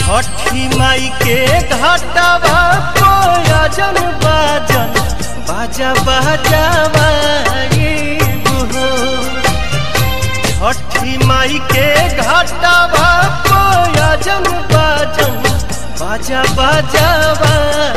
छठी माई के घाटावा कोयजन बाजन बाजा बाजावा छठी माई के घाटावा कोयजन बाजन बाजा बाजावा